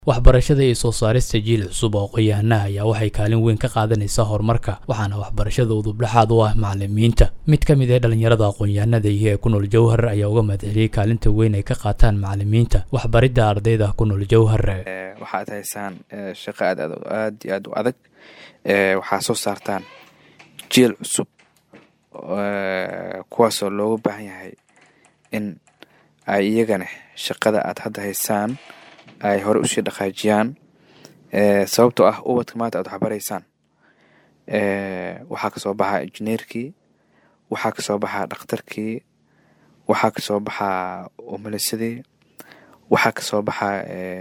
waxbarashada iyo soo saarista jiil cusub oo qoyaanaha ayaa waxay kaalin weyn ka qaadanaysaa horumarka waxaana waxbarashada udubdhexaad u ah macalimiinta mid ka mid ee dhallinyarada aqoon-yahanada iyo ee ku nool jowhar ayaa uga mahadceliyey kaalinta weyn ay ka qaataan macalimiinta waxbaridda ardayda ku nool jowhar waxaad haysaan shaqo aad aad iyo aad u adag waxaa soo saartaan jiil cusub kuwaasoo looga baahan yahay in ay iyagana shaqada aad hadda haysaan ay hore usii dhaqaajiyaan sababtoo ah ubadka maanta aad waxbaraysaan waxaa kasoo baxaa injineerkii waxaa kasoo baxaa dhakhtarkii waxaa kasoo baxaa umalisadii waxaa kasoo baxaa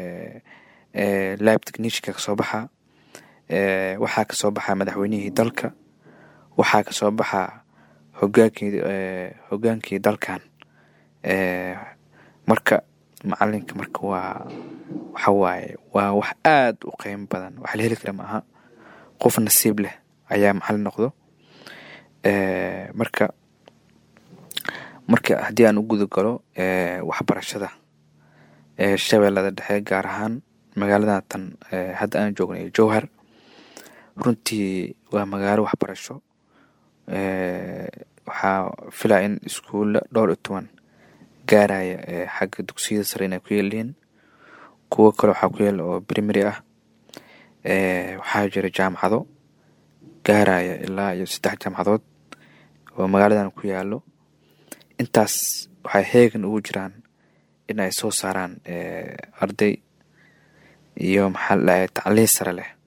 lib technicianka kasoo baxaa waxaa kasoo baxaa madaxweynihii dalka waxaa kasoo baxaa hogaankii hogaankii dalkan marka macalinka marka waa waxa waaye waa wax aad u qeymo badan wax la heli kara ma aha qof nasiib leh ayaa macalin noqdo marka marka haddii aan u guda galo waxbarashada shabeellada dhexe gaar ahaan magaalada tan hadda aan joognay jowhar runtii waa magaalo waxbarasho waxaa filaa in iskuulla dhowr iyo toban gaaraya xagga dugsiyada sare inay ku yeelihiin kuwo kale waxaa ku yaala oo primary ah waxaa jira jaamacado gaaraya ilaa iyo saddex jaamacadood oo magaaladan ku yaalo intaas waxay heegan ugu jiraan in ay soo saaraan arday iyo maxaa la dhahay tacliin sare leh